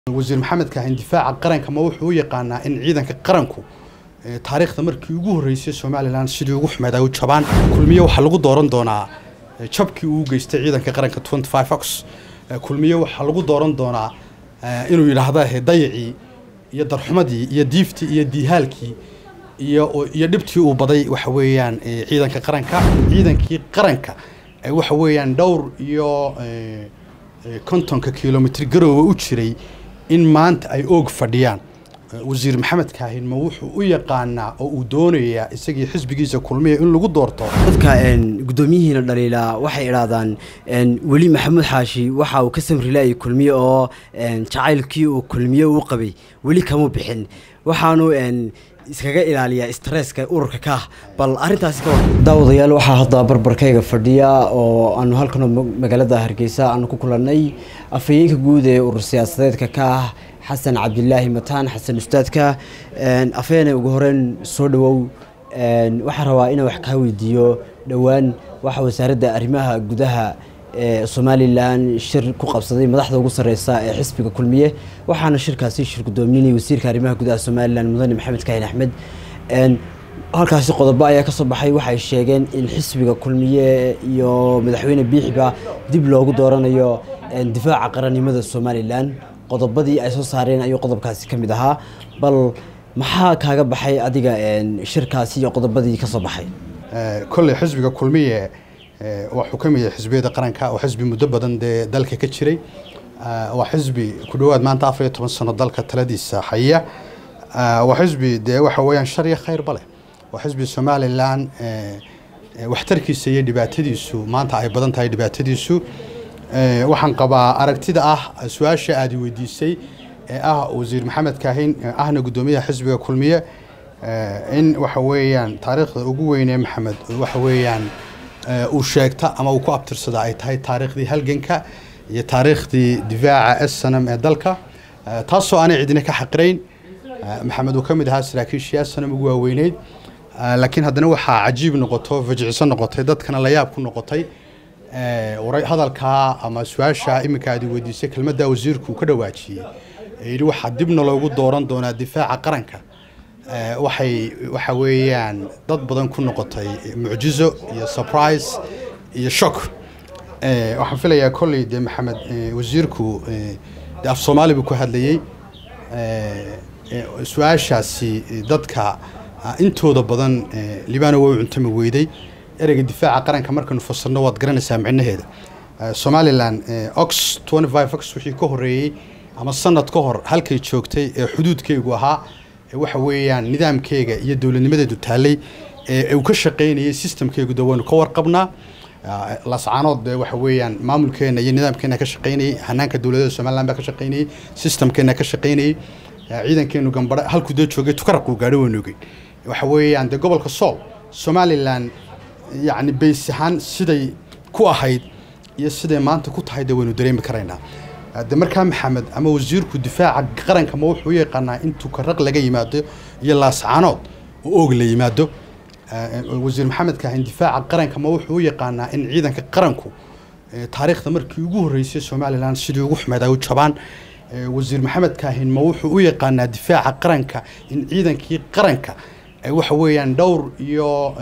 wasiir maxamed kaahin difaaca qaranka ma wuxuu u yaqaanaa in ciidanka qaranku taariikhda markii ugu horreysay somalilan sidii ugu xumeed ay u jabaan kulmiye waxaa lagu dooran doonaa jabkii uu geystay ciidanka qaranka twenty five ox kulmiye waxaa lagu dooran doonaa inuu yidhaahda dayacii iyo darxumadii iyo diiftii iyo diihaalkii iyo iyo dhibtii uu baday waxa weeyaan ciidanka qaranka ciidankii qaranka waxa weeyaan dhowr iyo kontonka kilomitr garoowe u jiray in maanta ay oog fadhiyaan wasiir maxamed kaahin ma wuxuu u yaqaanaa oo uu doonayaa isagii xisbigiisa kulmiya in lagu doorto dadka gudoomiyihiina dhaliila waxay idhaahdaan weli maxamuud xaashi waxa uu ka samrilaayay kulmiye oo jacaylkii uu kulmiye u qabay weli kama bixin waxaanu iskaga ilaaliyaa stresska ururka ka ah bal arintaasi ka daawadayaal waxaa hadda barbarkayga fadhiya oo aanu halkan magaalada hargeysa aanu ku kulannay afhayeenka guud ee urur siyaasadeedka ka ah xasan cabdilaahi mataan xasan ustaadka afheene ugu horeyn soo dhawow waxaan rabaa inaan wax kaa weydiiyo dhowaan waxa wasaaradda arrimaha gudaha ee somalilan shir ku qabsaday madaxda ugu sareysa ee xisbiga kulmiye waxaana shirkaasi shir gudoominayay wasiirka arrimaha gudaha somalilan mudane maxamed kaahin axmed halkaasi qodobo ayaa kasoo baxay waxay sheegeen in xisbiga kulmiye iyo madaxweyne biixiba dib loogu dooranayo difaaca qarannimada somalilan qodobadii ay soo saareen ayuu qodobkaasi ka mid ahaa bal maxaa kaaga baxay adiga shirkaasi iyo qodobadii kasoo baxay kolley xisbiga kulmiye wuxuu ka mid yahay xisbiyada qaranka oo xisbi muddo badan dee dalka ka jiray waa xisbi ku dhowaad maanta afar iyo toban sano dalka taladiisa haya waa xisbi dee waxa weeyaan shar iyo khayrba leh waa xisbi somalilan waxtarkiisa iyo dhibaatadiisu maanta ay badan tahay dhibaatadiisu waxaan qabaa aragtida ah su-aasha aada weydiisay ee ah wasiir maxamed kaahin ahna guddoomiyaha xisbiga kulmiye in waxa weeyaan taariikhda ugu weynee maxamed waxa weeyaan uu sheegta ama uu ku abtirsada ay tahay taariikhdii halganka iyo taariikhdii difaaca snm ee dalka taasoo aanay cidina ka xaqirayn maxamed uu ka mid ahaa saraakiishii snm ugu waaweyneyd laakiin haddana waxaa cajiib noqoto fajiciso noqotay dadkana la yaab ku noqotay hadalkaa ama su-aasha iminka aad weydiisay kelmadda wasiirku uu ka dhawaajiyey yidhi waxaa dibna loogu dooran doonaa difaaca qaranka waxay waxa weeyaan dad badan ku noqotay mucjizo iyo surprise iyo shock waxaan filayaa kolley dee maxamed wasiirku de af soomaali buu ku hadlayey su-aashaasi dadka intooda badan libano waa u cuntami weyday ereyga difaaca qaranka markaynu fasirno waad garanaysaa micnaheeda somalilan ox twenty five ox wixii ka horreeyey ama sanad ka hor halkay joogtay ee xuduudkaygu ahaa waxa weeyaan nidaamkeyga iyo dowladnimadeedu taallay ee uu ka shaqaynayay systemkeygu de waynu ka warqabnaa lascaanood de waxa weeyaan maamulkeena iyo nidaamkeena ka shaqaynayay hanaanka dowladada somaliland baa ka shaqaynayay systemkeena ka shaqaynayay ciidankeenu gambare halkuu dee joogay tukaraquu gaadho waynu ogey waxa weeyaan de gobolka sool somalilan yacni bays ahaan siday ku ahayd iyo siday maanta ku tahay de waynu dareemi karaynaa de markaa maxamed ama wasiirku difaaca qaranka ma wuxuu u yaqaanaa in tukaraq laga yimaado iyo laascaanood oo oog la yimaado wasiir maxamed kaahin difaaca qaranka ma wuxuu u yaqaanaa in ciidanka qaranku taariikhda markii ugu horreysay somalilan sidii ugu xumeed ay u jabaan wasiir maxamed kaahin ma wuxuu u yaqaanaa difaaca qaranka in ciidankii qaranka waxa weeyaan dhowr iyo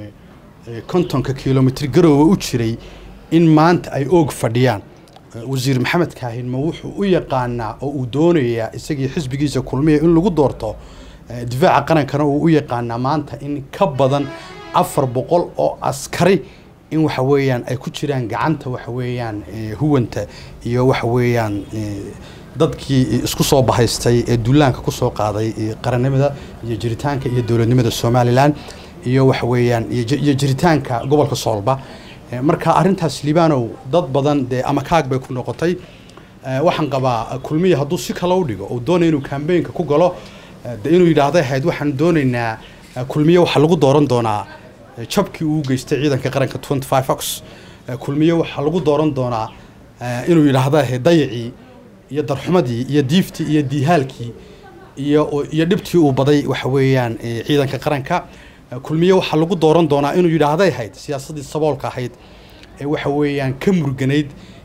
kontonka kilomitr garoowe u jiray in maanta ay oog fadhiyaan wasiir maxamed kaahin ma wuxuu u yaqaanaa oo uu doonayaa isagii xisbigiisa kulmiya in lagu doorto difaaca qarankana uu u yaqaanaa maanta in ka badan afar boqol oo askari in waxa weeyaan ay ku jiraan gacanta waxa weeyaan huwanta iyo waxa weeyaan dadkii isku soo bahaystay ee duulaanka kusoo qaaday qarannimada iyo jiritaanka iyo dowladnimada somalilan iyo waxa weeyaan iyo jiritaanka gobolka soolba marka arrintaas libanow dad badan dee ama kaag bay ku noqotay waxaan qabaa kulmiya hadduu si kale u dhigo uu doonaya inuu kambeynka ku galo de inuu yidhaahda ahayd waxaan doonaynaa kulmiye waxaa lagu dooran doonaa jabkii uu geystay ciidanka qaranka twenty five ox kulmiye waxaa lagu dooran doonaa inuu yidhaahda ahayd dayacii iyo darxumadii iyo diiftii iyo diihaalkii iyo iyo dhibtii uu baday waxa weeyaan ciidanka qaranka kulmiye waxaa lagu dooran doonaa inuu yidhaahday ahayd siyaasaddii saboolka ahayd ee waxa weeyaan ka murganayd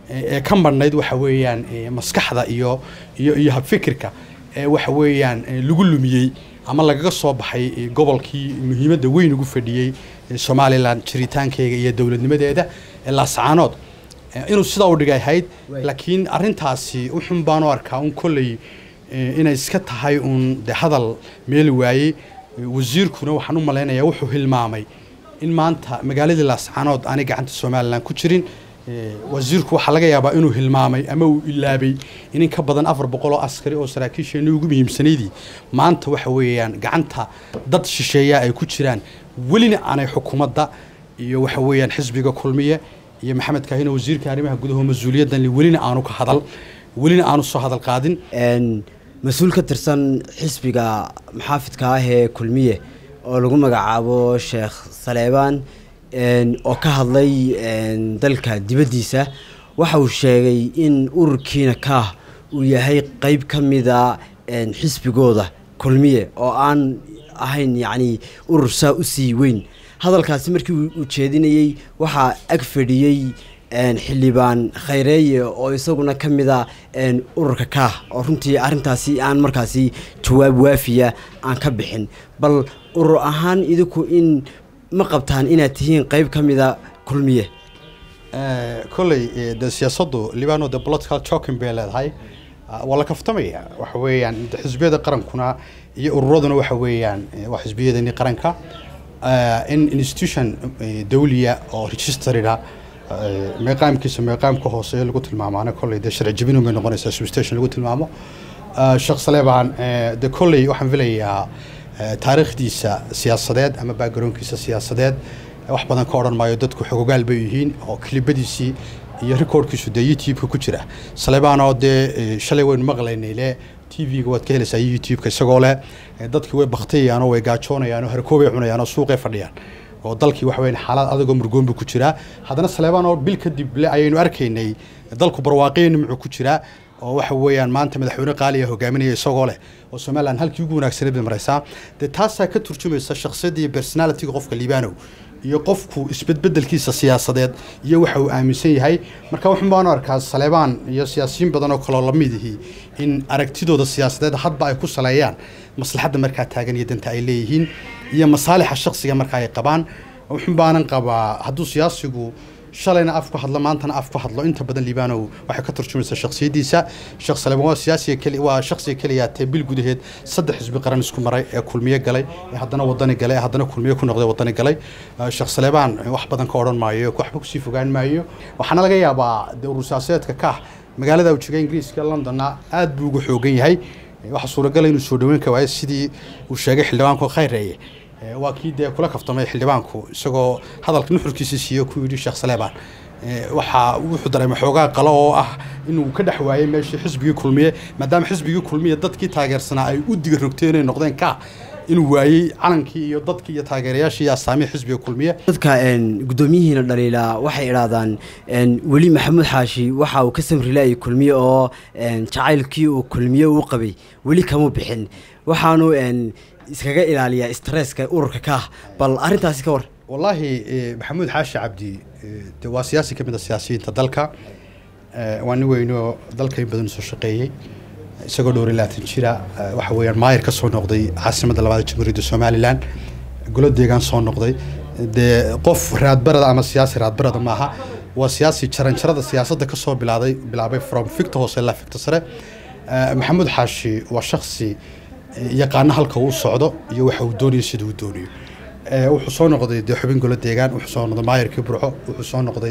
ee ka marhnayd waxa weeyaan maskaxda iyo iyo iyo habfikirka ee waxa weeyaan lagu lumiyey ama lagaga soo baxay gobolkii muhiimadda weyn ugu fadhiyey somalilan jiritaankeyga iyo dowladnimadeeda ee laascaanood inuu sidaa u dhigay ahayd laakiin arintaasi uxun baan u arkaa un kolley inay iska tahay uun de hadal meeli waayey wasiirkuna waxaan u malaynayaa wuxuu hilmaamay in maanta magaaladii laascaanood aanay gacanta somalilan ku jirin wasiirku waxaa laga yaabaa inuu hilmaamay ama uu ilaabay in in ka badan afar boqol oo askari oo saraakiisheenii ugu muhiimsanaydii maanta waxa weeyaan gacanta dad shisheeya ay ku jiraan welina aanay xukuumadda iyo waxa weeyaan xisbiga kulmiye iyo maxamed kaahino wasiirka arrimaha gudaha mas-uuliyaddan welina aanu ka hadal welina aanu soo hadal qaadin mas-uul ka tirsan xisbiga maxaafidka ah ee kulmiye oo lagu magacaabo sheekh saleebaan oo ka hadlay dalka dibaddiisa waxa uu sheegay in ururkiina kaah uu yahay qeyb ka mida xisbigooda kulmiye oo aan ahayn yacni urur saa u sii weyn hadalkaasi markii uu jeedinayey waxaa ag fadhiyey xildhibaan khayreeye oo isaguna ka mida ururka kaah oo runtii arrintaasi aan markaasi jawaab waafiya aan ka bixin bal urur ahaan idinku in ma qabtaan inaad tihiin qeyb ka mida kulmiye kolley de siyaasaddu libano de political joking bay leedahay waa la kaftamaya waxa weeyaan xisbiyada qarankuna iyo ururaduna waxa weeyaan waa xisbiyadani qaranka in institution dawliya oo registerida meeqaamkiisa meeqaamka hooseeya lagu tilmaamaana kolley dee sharci jabinu bay noqonaysaa substation lagu tilmaamo sheekh saleebaan de kolley waxaan filayaa taariikhdiisa siyaasadeed ama backgroundkiisa siyaasadeed wax badan ka odhan maayo dadku xogogaal bay yihiin oo kilibadiisii iyo recordkiisu dee youtube-ka ku jira saleebaanoo dee shalay waynu maqlaynay le t v-ga waad ka helaysaa youtube-ka isagoo leh dadkii way baktiyayaanoo way gaajoonayaanoo harkoobay cunayaanoo suuqay fadhiyaan oo dalkii waxa weyan xaalad adagoo murgoonbu ku jiraa haddana saleebaan oo bil kadib le ayaynu arkaynay dalku barwaaqiya nimcu ku jiraa oo waxa weeyaan maanta madaxweyne qaaliya hogaaminaya isagoo leh oo somalilan halkii ugu wanaagsaneed bay maraysaa dee taasaa ka turjumaysa shakhsiyadda iyo personalitiga qofka liibanow iyo qofku isbedbedelkiisa siyaasadeed iyo waxa uu aaminsan yahay marka waxun baan arkaa saleebaan iyo siyaasiyiin badan oo kaloo lamid ihi in aragtidooda siyaasadeed hadba ay ku saleeyaan maslaxadda markaa taagan iyo danta ay leeyihiin iyo masaalixa shaksiga marka ay qabaan wuxun baanan qabaa hadduu siyaasigu shalayna af ku hadlo maantana af ku hadlo inta badan liibanow waxay ka turjumaysaa shakhsiyaddiisa sheekh saleebaan waa siyaasiga keli waa shakhsiga keliya tee bil gudaheed saddex xisbi qaran isku maray ee kulmiye galay ee haddana wadani galay ee haddana kulmiye ku noqday wadani galay sheekh saleebaan wax badan ka odhan maayo waxba kusii fogaan maayo waxaana laga yaabaa de urur siyaasadeedka kah magaalada uu jega ingiriiska londonna aad buu ugu xoogan yahay waxaa suuragala inuu soo dhaweyn ka waayo sidii uu sheegay xildhibaanku khayreeye waa kii dee kula kaftamay xildhibaanku isagoo hadalka nuxurkiisa siiyo ku yidhi sheekh saleebaan waxaa wuxuu dareemay xoogaa qalo oo ah inuu ka dhex waayey meeshii xisbigii kulmiye maadaama xisbigii kulmiye dadkii taageersanaa ay u diga rogteen inay noqdeen ka inuu waayey calankii iyo dadkii iyo taageerayaashii iyo astaamihii xisbiga kulmiye dadka guddoomiyihiina dhaliila waxay idhaahdaan weli maxamuud xaashi waxa uu ka samrilaayay kulmiye oo jacaylkii uu kulmiye uu qabay weli kama bixin waxaanu iskaga ilaaliyaa stresska ururka kaah bal arrintaasi ka war wallaahi maxamuud xaashi cabdi de waa siyaasi ka mid a siyaasiyiinta dalka waa nin weynoo dalka in badan soo shaqeeyey isagoo dhowr iyo labaatan jira waxa weeyaan maayir ka soo noqday caasimadda labaad jamhuuriyadda somalilan golo deegaan soo noqday dee qof raadbarada ama siyaasi raadbarada maaha waa siyaasi jaranjarada siyaasadda ka soo bilaaday bilaabay from ficta hoose ilaa ficta sare maxamuud xaashi waa shaksi yaqaano halka uu socdo iyo waxa uu doonayo sida uu doonayo wuxuu soo noqday dee xubin golo deegaan wuxuu soo noqday maayirkii burco wuxuu soo noqday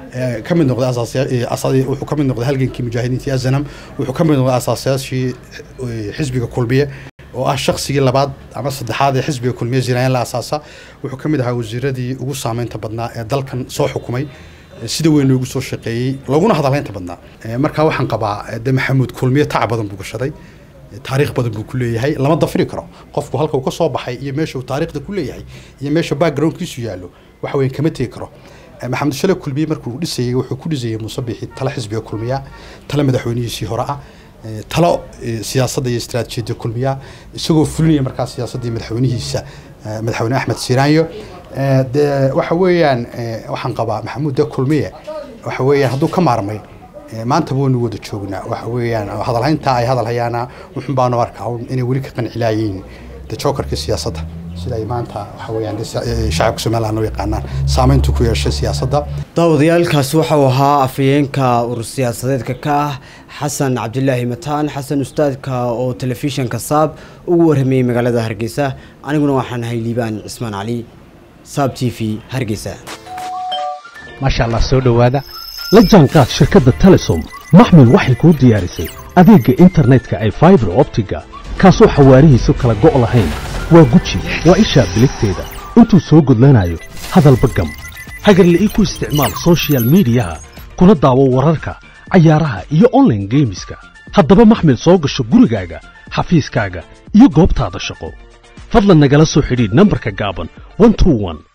ka mid noqday wuxuu ka mid noqday halgankii mujaahidiintii azanam wuxuu ka mid noqday asaasayaashii xisbiga kulmiye oo ah shaksigii labaad ama saddexaad ee xisbiga kulmiye ziraayan la asaasa wuxuu ka mid ahaa wasiiradii ugu saameynta badnaa ee dalkan soo xukumay sida weyn loogu soo shaqeeyey looguna hadalaynta badnaa markaa waxaan qabaa de maxamuud kulmiye tac badan buu gashaday taariikh badan buu ku leeyahay lama dafiri karo qofku halka uu ka soo baxay iyo meesha uu taariikhda ku leeyahay iyo meesha backgroundkiisu yaallo waxa weyan kama tegi karo maxamed shale kulmiye markuu dhisayey wuxuu ku dhisayey musabixi tala xisbiga kulmiya tala madaxweynihiisii hore ah talo siyaasadda iyo istaraatiijiyadda kulmiya isagoo fulinaya markaa siyaasaddii madaxweynihiisa madaxweyne axmed siiraanyo dee waxa weeyaan waxaan qabaa maxamuud de kulmiye waxa weeyaan hadduu ka maarmay maantaba waynu wada joognaa waxa weeyaan hadalhayntaa ay hadal hayaana wuxun baanu arkaa inay weli ka qancilayiin de jokerkii siyaasadda sida ay maanta waxa weeyaan shacabka somaliland u yaqaanaan saameyntu ku yeeshay siyaasadda daawadayaalkaasi waxau ahaa afhayeenka urur siyaasadeedka ka ah xasan cabdilaahi mataan xasan ustaadka oo telefishinka saab ugu warramayey magaalada hargeysa aniguna waxaan ahay liibaan cismaan cali saab t v hargeysa maasha allah soo dhowaada la jaanqaad shirkadda telesom maxmil waxay kuu diyaarisay adeegga internetka ay faibar optiga kaasoo xawaarihiisu kala go' lahayn waa guji waa ishaa biligteeda intuu soo gudlanayo hadalba gam hagarle ii ku isticmaal sochial midiyaha kuna daawo wararka cayaaraha iyo onlaine geemiska haddaba maxmil soo gasho gurigaaga xafiiskaaga iyo goobtaada shaqo fadlan nagala soo xidhiidh nambarka gaaban